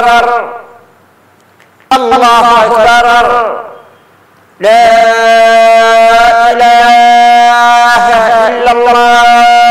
أكبر الله أكبر لا إله إلا الله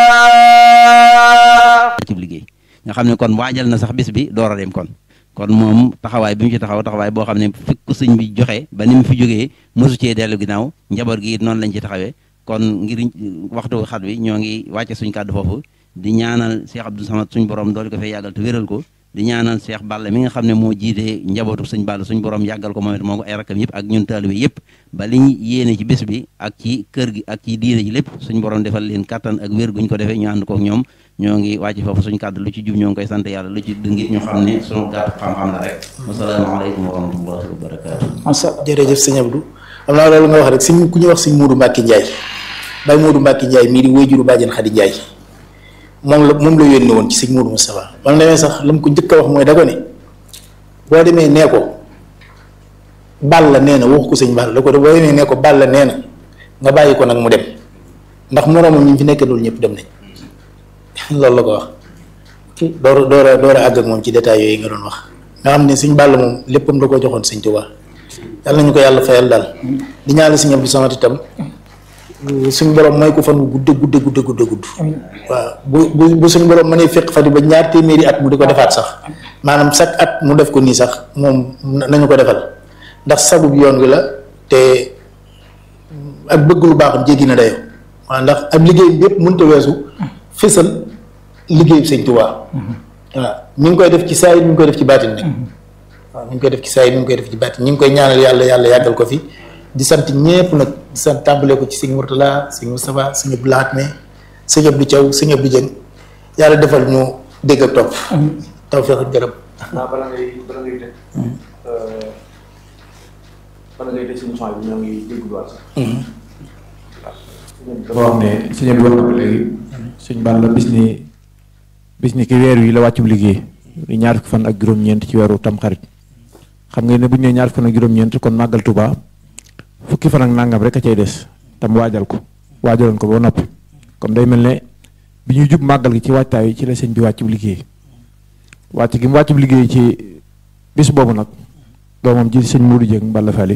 ci liggéey nga xam ne kon waajal na sax bis bi door a dem kon kon moom taxawaay bi mu ci taxaw taxawaay boo xam ne fekk ko sëñ bi joxe ba ni mu fi jógee mosu cee dellu ginnaaw njaboot gi it noonu lañ ci taxawee kon ngir waxtu xat bi ñoo ngi wàcce suñ kàddu foofu di ñaanal Cheikh Abdou Samad suñ borom dool ko fay yàggal te wéral ko di ñaanal Cheikh Balla mi nga xam ne moo jiite njabootu suñ Balla suñ borom yàggal ko moom it moo ko ay rakkam yëpp ak ñun taalibe yëpp ba li ñu yéene ci bés bi ak ci kër gi ak ci diine ji lépp suñ borom defal leen kattan ak wér guñ ko defee ñu ànd ko ak ñoom ñoo ngi wàcc foofu suñ kàddu lu ci jub ñoo ngi koy sant yàlla lu ci dëngit ñu xam ne suñu gàttu xam-xam la rek wasalaamaaleykum wa rahmatullahi wa barakaatu masa jërëjëf sëñ Abdou am naa loolu nga wax rek sëñ ku ñuy wax sëñ Moodu Mbàkke Njaay bay Moodu Mbàkke Njaay mii di wéyjuru bàjjen Xadi Njaay moom la moom la yónni woon ci sëñ Moodu Moustapha ba mu demee sax la mu ko njëkk a wax mooy da ko ne boo demee nee ko Balla nee na wax ko sëñ Balla da ko boo demee nee ko Balla nee na nga bàyyi ko nag mu dem ndax moroomam ñi fi nekk loolu ñëpp dem nañ loolu la ko wax door door a door a àgg ak moom ci détails yooyu nga doon wax nga xam ne sëñ Balla moom léppam da koo joxoon sëñ Tuubaa yàlla nañu ko yàlla fayal daal di ñaanal sëñ Abdou Samad itam suñ borom may ko fan bu gudde gudde gudde gudde gudd waaw bu bu bu suñ borom mënee fekk fa di ba ñaar téeméeri at mu di ko defaat sax maanaam chaque at mu def ko nii sax moom nañu ko defal ndax sagub yoon wi la te ak bëgg lu baaxam jéggi na dayo waaw ndax ab liggéey bi yëpp mënta weesu fësal liggéey sëñ Tuubaa waaw mi ngi koy def ci saa yi mi ngi koy def ci baatin nag waaw mi ngi koy def ci saa yi mi ngi koy def ci baatin ñi ngi koy ñaanal yàlla yàlla yàggal ko fi di sant ñépp nag di sant tàmbalee ko ci sëñ Mourtala sëñ Moustapha sëñ Abdou Lahat me sëñ Abdou Thiaw sëñ Abdou Dieng yàlla defal ñu dégg ak topp tawfeex ak gërëm waaw bala ngay bala ngay tëj bala ngay tëj suñu son bi ñoo ngi déglu waat sax dafa wax ne sëñ bi wax na ko léegi sëñ Balla bis ni bis ni ki weer wi la wàccub liggéey di ñaar fukki fan ak juróom-ñeent ci weeru tamxarit xam nga ne bu ñu nee ñaar fukki fan ak juróom-ñeent kon màggal Tuubaa fukki fan ak nangam rek a cay des tam waajal ko waajaloon ko ba noppi kon day mel ne bi ñuy jub màggal gi ci waajtaay yi ci la sëñ bi wàccub liggéey wàcc gi mu wàccub liggéey ci bis boobu nag doomam ji sëñ Modou Dieng Balla Fally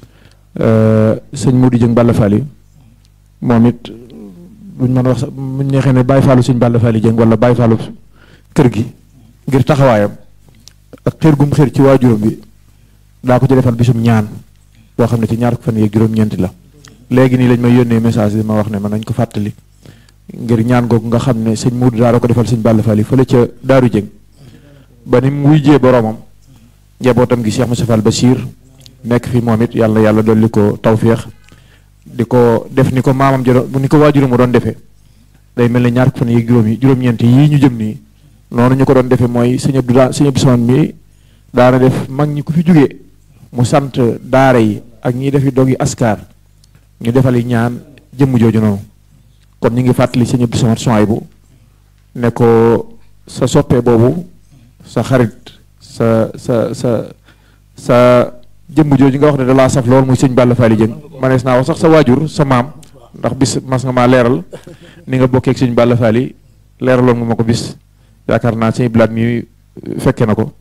sëñ Modou Dieng Balla Fally moom it buñ mën a wax sax buñ neexee ne Baye Fallou sëñ Balla Fally Dieng wala Baye Fallou kër gi ngir taxawaayam ak xër gum xër ci waajuram bi daa ko ci defal bisum ñaan boo xam ne ci ñaar fan yeeg juróom-ñeenti la léegi nii lañ may yónnee message bi ma wax ne man nañ ko fàttali ngir ñaan googu nga xam ne sëñ Modou daa ko defal sëñ Balla Fally fële ca Daaru Dieng ba ni mu wujjee boromam njabootam gi Cheikh Moussa Fall Bachir nekk fi moom it yàlla yàlla dolli ko tawféex di ko def ni ko maamam ja doon ni ko waajuram mu doon defee day mel ne ñaar fan yi juróom yi juróom-ñeent yii ñu jëm nii noonu ñu ko doon defee mooy sëñ Abdou daa sëñ Abdou Samane mi daana def mag ñi ku fi jógee mu sant daara yi ak ñiy defi dog yi askar ñu defali ñaan jëmm jooju noonu kon ñu ngi fàttali sëñ Abdou Samane Souhaïbou ne ko sa soppe boobu sa xarit sa sa sa sa jëmm jooju nga wax ne da laa saf lool muy sëñ Balla Fally Dieng manees naa wax sax sa waajur sa maam ndax bis mas nga maa leeral ni nga bokkee ak sëñ Balla Fally leeraloon nga ma ko bis yaakaar naa sëñ blaat mi fekke na ko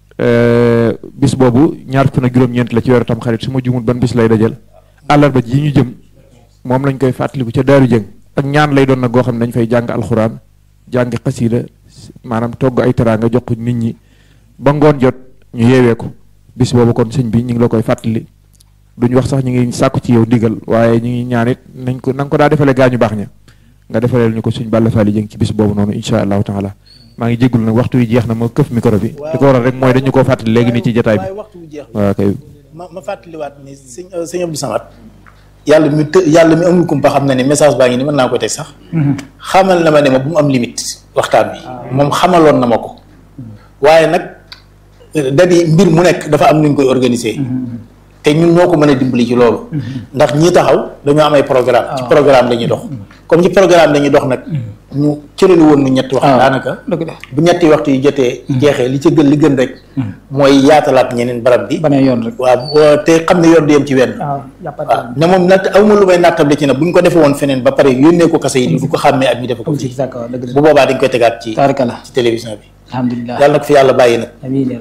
bis boobu ñaar fukk ak juróom-ñeent la ci weeru tam xarit su ma jumul ban bis lay dajal àllarba ji ñu jëm moom lañ koy fàttaliku ca Daaru Dieng ak ñaan lay doon nag goo xam ne dañ fay jàng alxuraan jàng xasiida maanaam togg ay teraanga jox ko nit ñi ba ngoon jot ñu yeewee ko bis boobu kon sëñ bi ñu ngi la koy fàttali duñ wax sax ñu ngi sàkku ci yow ndigal waaye ñu ngi ñaan it nañ ko na nga ko daa defalee gaa ñu baax ña nga defaleel ñu ko sëñ Balla Fally Dieng ci bis boobu noonu incha allahu taala maa ngi jéggul nag waxtu wi jeex na ma këf micro bi li ko waral rek mooy dañu koo fàttali léegi nii ci jotaay bi waaye waxtu bu jeex waaw kay ma ma fàttaliwaat ni sëñ sëñ Abdou Samad yàlla mi të yàlla mi amul kumpa xam na ne message baa ngi ni mën naa ko teg sax xamal na ma ne ma bu mu am limite waxtaan bi moom xamaloon na ma ko waaye nag da di mbir mu nekk dafa am nuñ koy organiser te ñun ñoo ko mën a dimbali ci loolu ndax ñi taxaw dañoo am ay programme ci programme la ñuy dox comme ci programme la ñuy dox nag ñu cërali woon nu ñetti waxtu daanaka dëgg la bu ñetti waxtu yi jotee jeexee li ci gën li gën rek mooy yaatalaat ñeneen barab bi banee yoon rek waaw te xam ne yoon du yem ci wenn waaw waaw jàppante ne moom natt awma lu may nattable ci nag bu ñu ko defee woon feneen ba pare yónnee ko kase yi du ko xàmmee ak ñu defe ko ci fii d'accord dëgg bu la boobaa dañ koy tegaat ci tabarkalla ci télévision bi alhamdulilah yàlla na ko fi yàlla bàyyi nag amiin